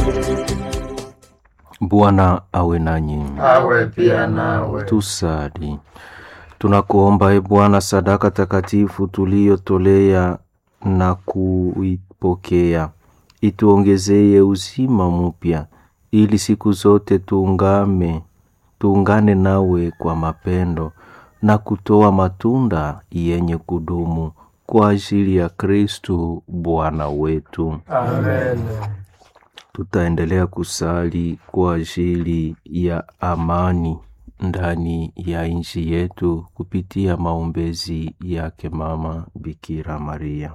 Bwana awe nanyi. awe pia nawe. Tusali. Tunakuomba e Bwana, sadaka takatifu tuliyotolea na kuipokea, ituongezee uzima mpya, ili siku zote tuungame tuungane nawe kwa mapendo na kutoa matunda yenye kudumu kwa ajili ya Kristu Bwana wetu. Amen. Tutaendelea kusali kwa ajili ya amani ndani ya nchi yetu kupitia maombezi yake Mama Bikira Maria.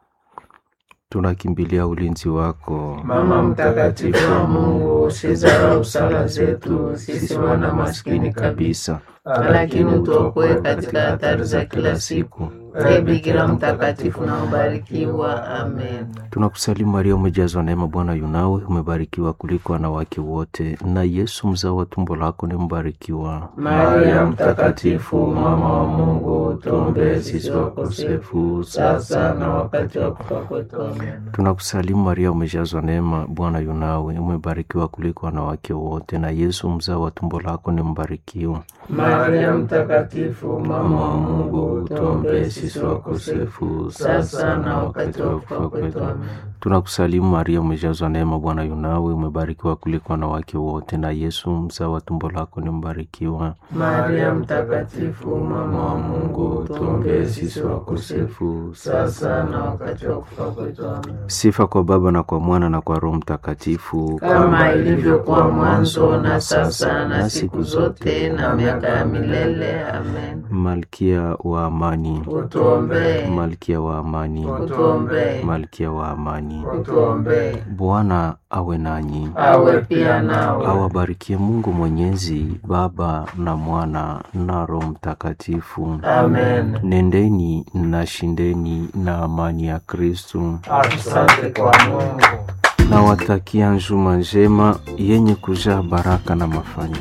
Tunakimbilia ulinzi wako Mama mtakatifu wa Mungu, usizarau sala zetu sisi wana maskini kabisa, lakini utuokoe katika hatari za kila siku. Ee Bikira mtakatifu na ubarikiwa. Amen. Tunakusalimu Maria, umejazwa neema, Bwana yunawe, umebarikiwa kuliko wanawake wote, na Yesu mzao wa tumbo lako ni mbarikiwa. Maria mtakatifu, mama wa Mungu, tuombee sisi wakosefu sasa na wakati wa kufa kwetu. Amen. Tunakusalimu Maria, umejazwa neema, Bwana yunawe, umebarikiwa kuliko wanawake wote, na Yesu mzao wa tumbo lako ni mbarikiwa. Maria mtakatifu, mama wa Mungu, tuombee sisi wakosefu sasa na wakati wa kufa kwetu. Amen. Tunakusalimu Maria, umejazwa neema, Bwana yunawe, umebarikiwa kuliko wanawake wote, na Yesu mzao wa tumbo lako ni mbarikiwa. Maria mtakatifu, mama wa Mungu, tuombee sisi wakosefu sasa na wakati wa kufa kwetu. Amen. Sifa kwa Baba na kwa Mwana na kwa Roho Mtakatifu, Kama ilivyokuwa mwanzo na sasa na siku zote na miaka ya milele. Amen. Malkia wa amani, Utuombee, Malkia wa amani, utuombee, Malkia wa amani. utuombee. Bwana awe nanyi, Awe pia nawe. awabarikie Mungu Mwenyezi, Baba na Mwana na Roho Mtakatifu. Amen. Nendeni na shindeni na amani ya Kristu. Asante kwa Mungu. Nawatakia njuma njema yenye kujaa baraka na mafanikio.